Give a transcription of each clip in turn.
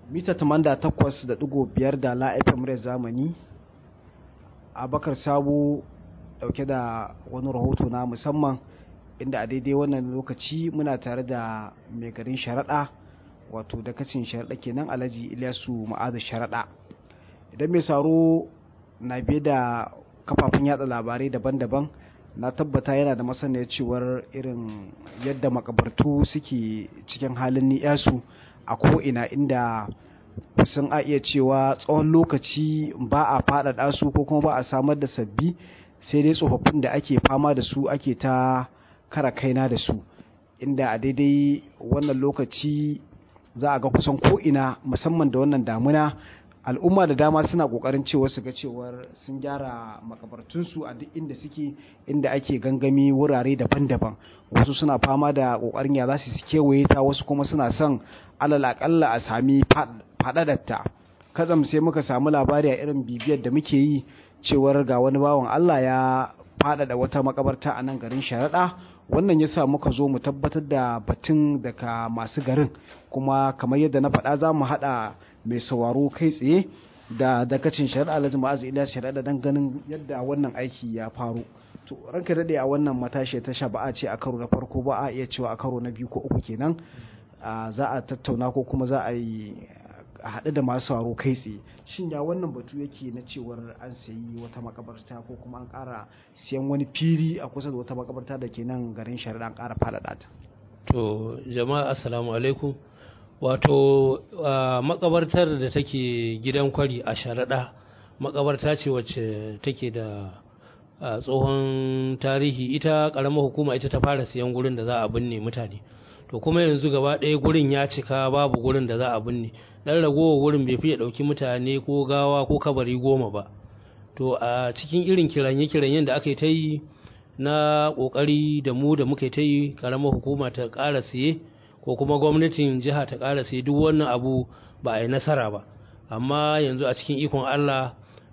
mita 88.5 da la'aifin muryar zamani abakar sabo dauke da wani rahoto na musamman inda a daidai wannan lokaci muna tare da mai garin sharaɗa wato dakacin sharaɗa kenan alhaji ilyasu ma'azu sharaɗa idan mai saro na biye da kafafen yada labarai daban-daban na tabbata yana da masaniyar cewar irin yadda makabartu suke cikin halin ni'yasu a ko'ina inda kusan a iya cewa tsawon lokaci ba a faɗaɗa su ko kuma ba a samar da sabbi sai dai tsofaffin da ake fama da su ake ta kara kaina da su inda a daidai wannan lokaci za a ga kusan ko'ina musamman da wannan damuna al'umma da dama suna kokarin cewa su ga cewar sun gyara makabartunsu a duk inda suke inda ake gangami wurare daban-daban wasu suna fama da kokarin ya za su kewaye ta wasu kuma suna son alal akalla a sami faɗaɗarta kazam sai muka samu labari a irin bibiyar da muke yi cewar ga wani bawan Allah ya faɗaɗa wata makabarta a nan garin sharaɗa wannan ya sa muka zo mu tabbatar da batun daga masu garin kuma kamar yadda na faɗa za mu haɗa mai sauraro kai tsaye da dakacin shari'a alhaji ma'azu ila shari'a don ganin yadda wannan aiki ya faru to ranka daɗe a wannan matashi ta sha ba a ce a karo na farko ba a iya cewa a karo na biyu ko uku kenan za a tattauna ko kuma za a yi a haɗu da masu sauraro kai tsaye shin ya wannan batu yake na cewar an sayi wata makabarta ko kuma an ƙara siyan wani fili a kusa da wata makabarta da ke nan garin shari'a an ƙara faɗaɗa ta to jama'a assalamu alaikum wato makabartar da take gidan kwari a sharaɗa makabarta ce wacce take da tsohon tarihi ita ƙaramar hukuma ita ta fara siyan gurin da za a binne mutane to kuma yanzu gaba ɗaya gurin ya cika babu gurin da za a binne ɗan ragowar gurin bai fiye ɗauki mutane ko gawa ko kabari goma ba to a cikin irin kiranye-kiranyen da aka yi ta yi na ƙoƙari da mu da muka ta yi ƙaramar hukuma ta ƙara siye ko kuma gwamnatin jiha ta ƙara sai duk wannan abu ba a yi nasara ba amma yanzu a cikin ikon Allah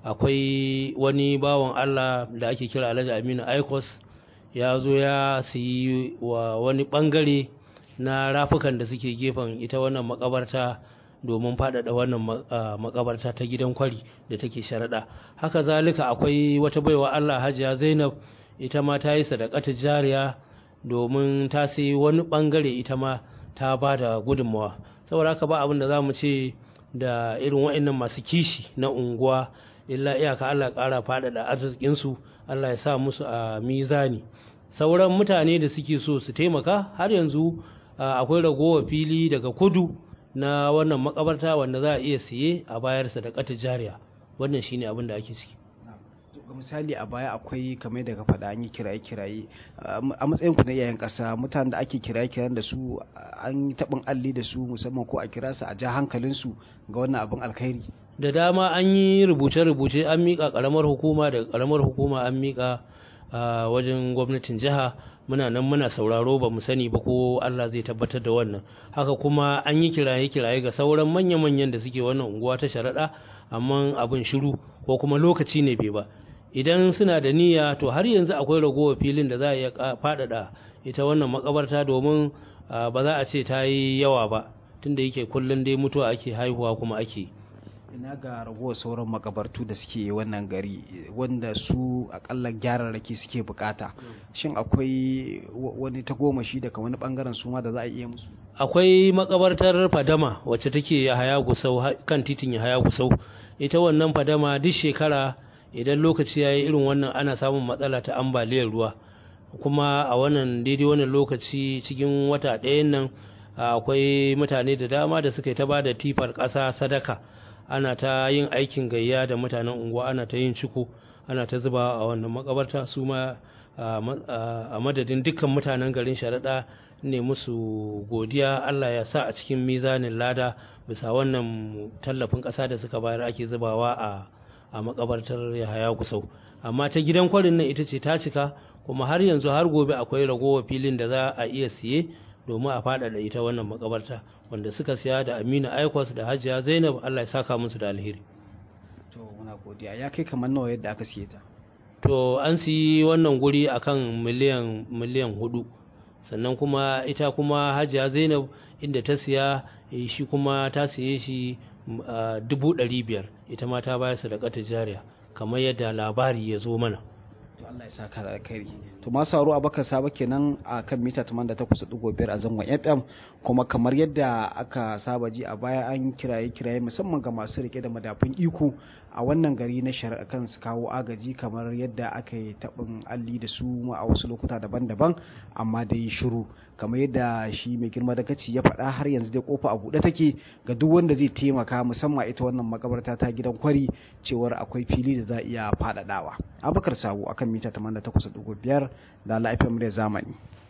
akwai wani bawan Allah da ake kira Alhaji Aminu Aikos ya zo ya siyi wa wani bangare na rafukan da suke gefen ita wannan makabarta domin faɗaɗa wannan makabarta ta gidan kwari da take sharaɗa haka zalika akwai wata baiwa Allah Hajiya Zainab ita ma ta yi sadakata jariya domin ta sayi wani bangare ita ma ta ba da gudunmawa saboda haka ba abin da za mu ce da irin wa'annan masu kishi na unguwa illa iyaka Allah ƙara faɗaɗa arzikinsu Allah ya sa musu a mizani sauran mutane da suke so su taimaka har yanzu akwai ragowar fili daga kudu na wannan makabarta wanda za a iya siye a bayarsa da kata jariya wannan shine abin da ake ciki ga misali a baya akwai kamar daga faɗa an yi kiraye-kiraye a matsayin ku na iyayen ƙasa mutanen da ake kiraye-kirayen da su an yi taɓin alli da su musamman ko a kira su a ja hankalinsu ga wannan abin alkhairi da dama an yi rubuce-rubuce an miƙa ƙaramar hukuma daga ƙaramar hukuma an miƙa a wajen gwamnatin jiha muna nan muna sauraro ba mu sani ba ko Allah zai tabbatar da wannan haka kuma an yi kiraye-kiraye ga sauran manya-manyan da suke wannan unguwa ta sharaɗa amma abin shiru ko kuma lokaci ne bai ba idan suna da niyya to har yanzu akwai ragowar filin da za a iya faɗaɗa ita wannan makabarta domin ba za a ce ta yi yawa ba tunda yake kullum dai mutuwa ake haihuwa kuma ake ina ga ragowar sauran makabartu da suke wannan gari wanda su akalla gyararraki suke bukata shin akwai wani tagomashi daga wani bangaren su ma da za a iya musu akwai makabartar fadama wacce take haya gusau kan titin ya haya gusau ita wannan fadama duk shekara idan lokaci ya yi irin wannan ana samun matsala ta ambaliyar ruwa kuma a wannan daidai wannan lokaci cikin wata ɗayan nan akwai mutane da dama da suka yi ta ba da tifar ƙasa sadaka ana ta yin aikin gayya da mutanen unguwa ana ta yin ciko ana ta zuba a wannan makabarta su ma a madadin dukkan mutanen garin sharaɗa ne musu godiya Allah ya sa a cikin mizanin lada bisa wannan tallafin ƙasa da suka bayar ake zubawa a a makabartar Yahaya Gusau amma ta gidan kwarin nan ita ce ta cika kuma har yanzu har gobe akwai ragowar filin da za a iya siye domin a faɗaɗa ita wannan makabarta wanda suka siya da Aminu Aikos da Hajiya Zainab Allah ya saka musu da alheri to muna godiya ya kai kamar nawa yadda aka siye ta to an siyi wannan guri akan miliyan miliyan hudu sannan kuma ita kuma hajiya zainab inda ta siya shi kuma ta siye shi dubu ɗari biyar ita ma ta bayar sadaka ta jariya kamar yadda labari ya zo mana to Allah ya saka da alkhairi to ma sauro abakar saba kenan a kan mita 88.5 a zangon FM kuma kamar yadda aka saba ji a baya an kiraye kiraye musamman ga masu rike da madafun iko a wannan gari na shari'a kan su kawo agaji kamar yadda aka yi taɓin alli da su a wasu lokuta daban-daban amma dai shiru kamar yadda shi mai girma da kaci ya faɗa har yanzu dai kofa a buɗe take ga duk wanda zai taimaka musamman ita wannan makabarta ta gidan kwari cewar akwai fili da za a iya faɗaɗawa abakar sabo akan mita 88.5 da la'afiyar zamani